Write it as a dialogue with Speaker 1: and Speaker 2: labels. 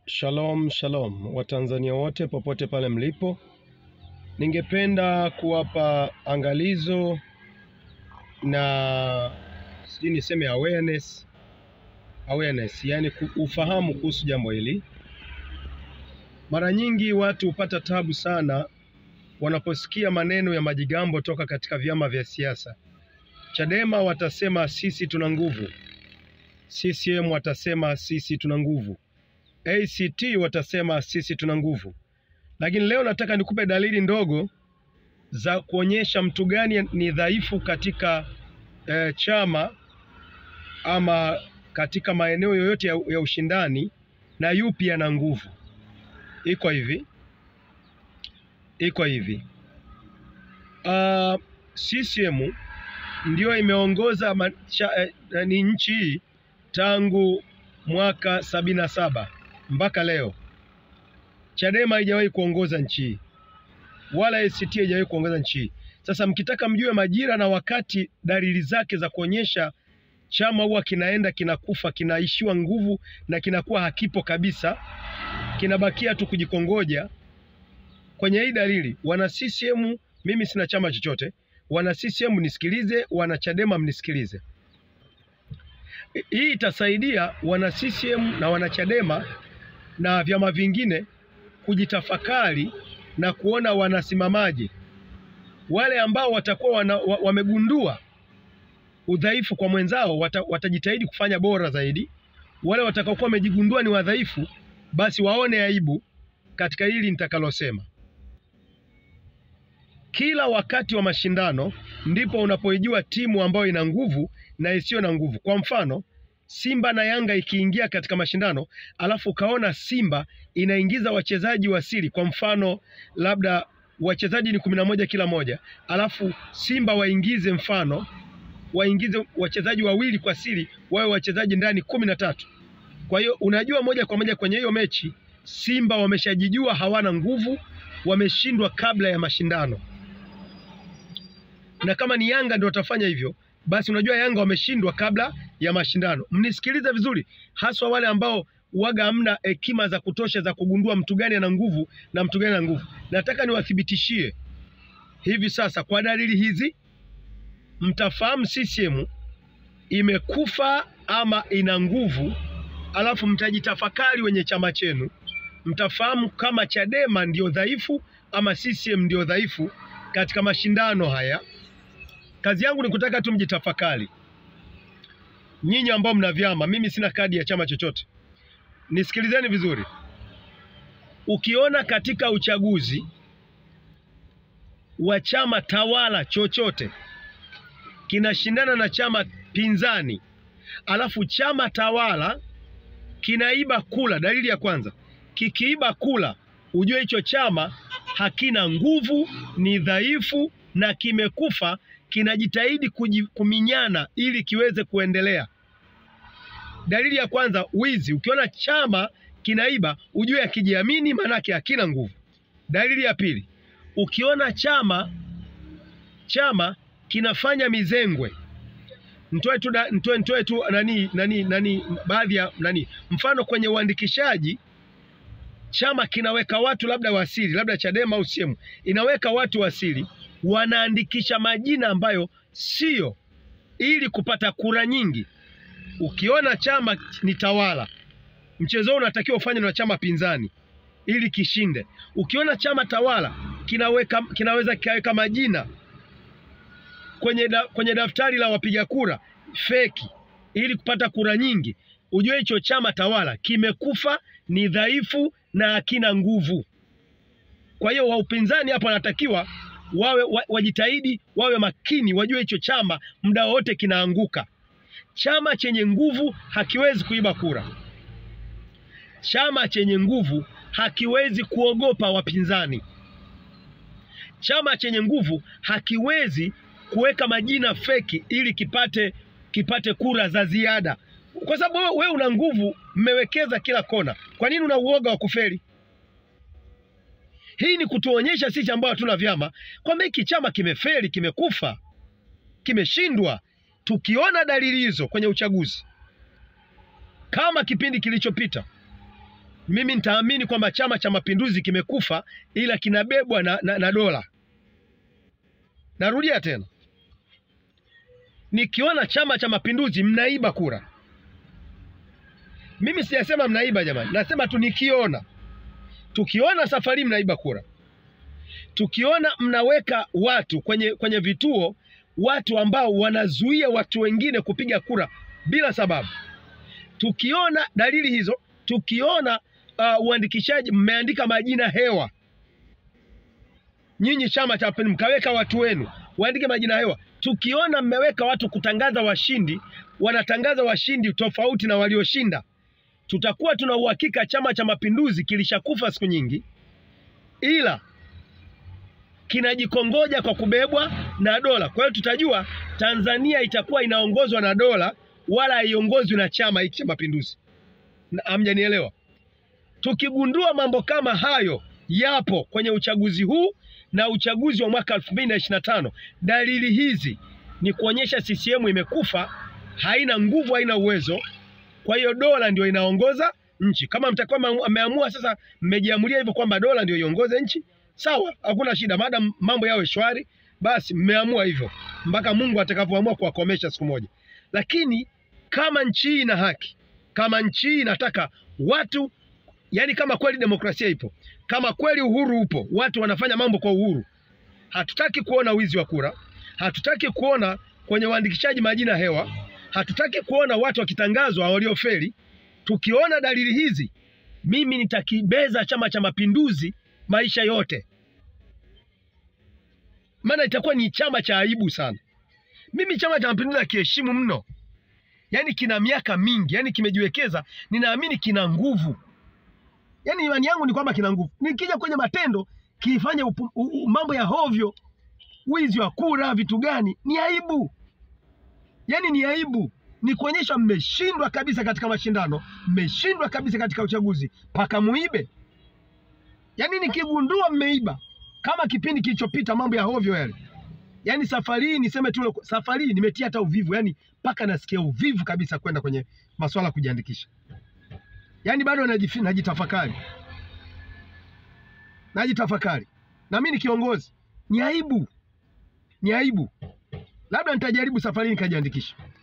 Speaker 1: Shalom, shalom Watanzania wote popote pale mlipo, ningependa kuwapa angalizo na sijui niseme awareness, awareness yani ufahamu kuhusu jambo hili. Mara nyingi watu hupata tabu sana wanaposikia maneno ya majigambo toka katika vyama vya siasa. Chadema watasema sisi tuna nguvu, CCM watasema sisi tuna nguvu ACT watasema sisi tuna nguvu, lakini leo nataka nikupe dalili ndogo za kuonyesha mtu gani ni dhaifu katika eh, chama ama katika maeneo yoyote ya, ya ushindani na yupi ana nguvu. Iko hivi, iko hivi. Uh, CCM ndio imeongoza macha, eh, ni nchi hii tangu mwaka sabini na saba mpaka leo. Chadema haijawahi kuongoza nchi hii wala ACT haijawahi kuongoza nchi hii. Sasa mkitaka mjue majira na wakati, dalili zake za kuonyesha chama huwa kinaenda kinakufa, kinaishiwa nguvu na kinakuwa hakipo kabisa, kinabakia tu kujikongoja. Kwenye hii dalili, wana CCM, mimi sina chama chochote, wana CCM nisikilize, wana Chadema mnisikilize. Hii itasaidia wana CCM na wana Chadema na vyama vingine kujitafakari na kuona wanasimamaje. Wale ambao watakuwa wana, wamegundua udhaifu kwa mwenzao wata, watajitahidi kufanya bora zaidi. Wale watakaokuwa wamejigundua ni wadhaifu, basi waone aibu katika hili nitakalosema. Kila wakati wa mashindano ndipo unapoijua timu ambayo ina nguvu na isiyo na nguvu. Kwa mfano, Simba na Yanga ikiingia katika mashindano, alafu ukaona Simba inaingiza wachezaji wa siri, kwa mfano labda wachezaji ni kumi na moja kila moja, alafu Simba waingize mfano waingize wachezaji wawili kwa siri, wawe wachezaji ndani kumi na tatu. Kwa hiyo unajua moja kwa moja kwenye hiyo mechi Simba wameshajijua hawana nguvu, wameshindwa kabla ya mashindano, na kama ni Yanga ndio watafanya hivyo basi unajua Yanga wameshindwa kabla ya mashindano. Mnisikilize vizuri, haswa wale ambao waga hamna hekima za kutosha za kugundua mtu gani ana nguvu na mtu gani ana nguvu. Nataka niwathibitishie hivi sasa, kwa dalili hizi mtafahamu CCM imekufa ama ina nguvu, alafu mtajitafakari wenye chama chenu, mtafahamu kama Chadema ndio dhaifu ama CCM ndio dhaifu katika mashindano haya. Kazi yangu ni kutaka tu mjitafakari, nyinyi ambao mna vyama. Mimi sina kadi ya chama chochote, nisikilizeni vizuri. Ukiona katika uchaguzi wa chama tawala chochote kinashindana na chama pinzani, alafu chama tawala kinaiba kula, dalili ya kwanza, kikiiba kula, ujue hicho chama hakina nguvu, ni dhaifu na kimekufa kinajitahidi kuminyana ili kiweze kuendelea. Dalili ya kwanza, wizi. Ukiona chama kinaiba ujue akijiamini, maanake hakina nguvu. Dalili ya pili, ukiona chama chama kinafanya mizengwe, nitoe tu nitoe nitoe tu nani nani nani baadhi ya nani, mfano kwenye uandikishaji chama kinaweka watu labda wasiri, labda Chadema au CCM inaweka watu wasiri wanaandikisha majina ambayo sio, ili kupata kura nyingi. Ukiona chama ni tawala, mchezo huu unatakiwa ufanye na chama pinzani ili kishinde. Ukiona chama tawala kinaweka, kinaweza kikaweka majina kwenye, da, kwenye daftari la wapiga kura feki ili kupata kura nyingi, ujue hicho chama tawala kimekufa, ni dhaifu na hakina nguvu. Kwa hiyo wa upinzani hapo wanatakiwa wawe wajitahidi, wawe makini, wajue hicho chama muda wote kinaanguka. Chama chenye nguvu hakiwezi kuiba kura. Chama chenye nguvu hakiwezi kuogopa wapinzani. Chama chenye nguvu hakiwezi kuweka majina feki ili kipate kipate kura za ziada, kwa sababu wewe una nguvu, mmewekeza kila kona. Kwa nini una uoga wa kufeli? Hii ni kutuonyesha sisi ambao hatuna vyama kwamba hiki chama kimefeli, kimekufa, kimeshindwa. Tukiona dalili hizo kwenye uchaguzi kama kipindi kilichopita, mimi nitaamini kwamba Chama cha Mapinduzi kimekufa, ila kinabebwa na, na, na dola. Narudia tena, nikiona Chama cha Mapinduzi mnaiba kura, mimi sijasema mnaiba jamani, nasema tu nikiona, tukiona safari mnaiba kura, tukiona mnaweka watu kwenye, kwenye vituo, watu ambao wanazuia watu wengine kupiga kura bila sababu, tukiona dalili hizo, tukiona uh, uandikishaji mmeandika majina hewa, nyinyi Chama cha Mapinduzi mkaweka watu wenu waandike majina hewa, tukiona mmeweka watu kutangaza washindi, wanatangaza washindi tofauti na walioshinda, tutakuwa tuna uhakika Chama cha Mapinduzi kilishakufa siku nyingi, ila kinajikongoja kwa kubebwa na dola. Kwa hiyo tutajua Tanzania itakuwa inaongozwa na dola, wala haiongozwi na chama hiki cha Mapinduzi. Hamjanielewa? Tukigundua mambo kama hayo yapo kwenye uchaguzi huu na uchaguzi wa mwaka 2025, dalili hizi ni kuonyesha CCM imekufa, haina nguvu, haina uwezo. Kwa hiyo dola ndio inaongoza nchi. Kama mtakuwa mmeamua sasa, mmejiamulia hivyo kwamba dola ndio iongoze nchi, sawa, hakuna shida, maadamu mambo yawe shwari, basi mmeamua hivyo mpaka Mungu atakapoamua kuwakomesha siku moja. Lakini kama nchi hii ina haki, kama nchi hii inataka watu yaani, kama kweli demokrasia ipo, kama kweli uhuru upo, watu wanafanya mambo kwa uhuru, hatutaki kuona wizi wa kura, hatutaki kuona kwenye uandikishaji majina hewa, hatutaki kuona watu wakitangazwa waliofeli. Tukiona dalili hizi, mimi nitakibeza Chama cha Mapinduzi maisha yote, maana itakuwa ni chama cha aibu sana. Mimi Chama cha Mapinduzi nakiheshimu mno, yaani kina miaka mingi, yaani kimejiwekeza, ninaamini kina nguvu, yaani imani yangu ni kwamba kina nguvu. Nikija kwenye matendo kifanye mambo ya hovyo, wizi wa kura, vitu gani, ni aibu, yaani ni aibu ni kuonyesha mmeshindwa kabisa katika mashindano, mmeshindwa kabisa katika uchaguzi, mpaka muibe. Yaani nikigundua mmeiba kama kipindi kilichopita, mambo ya hovyo yale, yaani safari hii niseme tu, safari hii nimetia hata uvivu, yaani mpaka nasikia uvivu kabisa kwenda kwenye masuala ya kujiandikisha, yaani bado najitafakari, najitafakari. Na mimi ni kiongozi, ni aibu, ni aibu. Labda nitajaribu safari hii nikajiandikisha.